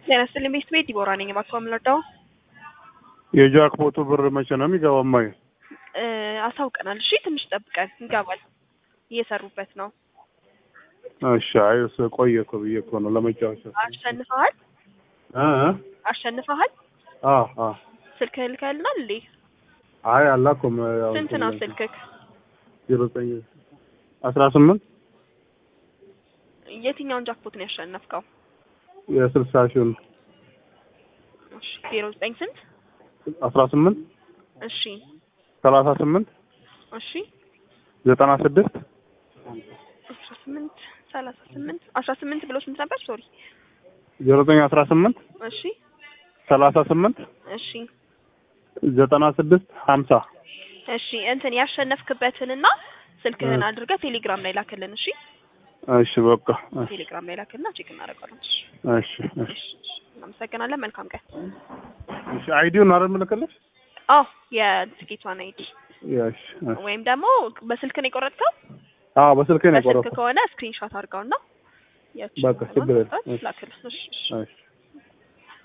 ጤና ይስጥልኝ ቤት ቤት ዲቦራ ነኝ። እባክዎ የምንወደው የጃክፖቱ ብር መቼ ነው የሚገባው? እማዬ አሳውቀናል። እሺ ትንሽ ጠብቀን ይገባል። እየሰሩበት ነው። እሺ። አይ እሱ ቆየ እኮ ብዬ እኮ ነው ለመጫወቻ። አሸንፈሃል? እ እ አሸንፈሃል? አ አ ስልክህ ልከህልናል እንዴ? አይ አላኩም። ያው ስንት ነው ስልክህ? ዜሮ ዘጠኝ አስራ ስምንት የትኛውን ጃክፖት ነው ያሸነፍከው? የስልሳ ሺውን እሺ ዜሮ ዘጠኝ ስንት? አስራ ስምንት እሺ ሰላሳ ስምንት እሺ ዘጠና ስድስት አስራ ስምንት ሰላሳ ስምንት አስራ ስምንት ብሎ ስንት ነበር? ሶሪ ዜሮ ዘጠኝ አስራ ስምንት እሺ ሰላሳ ስምንት እሺ ዘጠና ስድስት ሀምሳ እሺ እንትን ያሸነፍክበትንና ስልክህን አድርገህ ቴሌግራም ላይ ላክልን። እሺ እሺ በቃ ቴሌግራም ላይ ላክልና ቼክ እናደርጋለን። እሺ እሺ እሺ እሺ እሺ። እናመሰግናለን። መልካም ቀን። እሺ አይዲውን አይደል የምልክልሽ? አዎ የትኬቷን አይዲ እሺ እሺ። ወይም ደግሞ በስልክ ነው የቆረጥከው? አዎ በስልኬ ነው በስልክ የቆረጥኩት። ከሆነ ስክሪንሾት አድርገውና ያቺ በቃ ችግር የለም። ላክልን። እሺ እሺ። እሺ